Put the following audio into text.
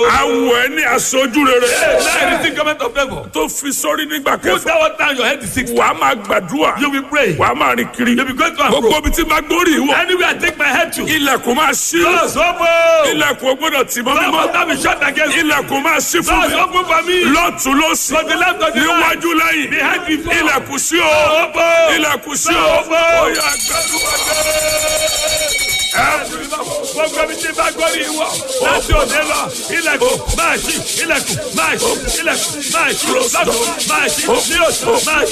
awọ ẹ ní aṣojú rere Now receive government of favour. tó fi sórí nígbà Put kẹfà that one down your head is six. wàá máa gbàdúrà You will pray. wàá máa rìn kiri You will go to and gbogbo fro. ibi tí máa gbórí ìwọ Anywhere I take my head to. ilẹ̀kùn máa ṣí Doors open. ilẹ̀kùn ò gbọ́dọ̀ tì mọ́ Doors mímọ́ must not be shut against me. ilẹ̀kùn máa ṣí fún Doors mi open for me. lọ́tún lọ́sì To the left, to the right. níwájú lẹ́yìn Behind before. ilẹ̀kùn sí o Open. ilẹ̀kùn sí o Doors open. ó yá gbàdúrà gbogbo mi ti bá gbórí ìwọ láti òde lọ ilẹ̀kùn máa ṣí ilẹ̀kùn máa ṣí ilẹ̀kùn máa ṣí lọ́dún máa ṣí ní òsì máa ṣí.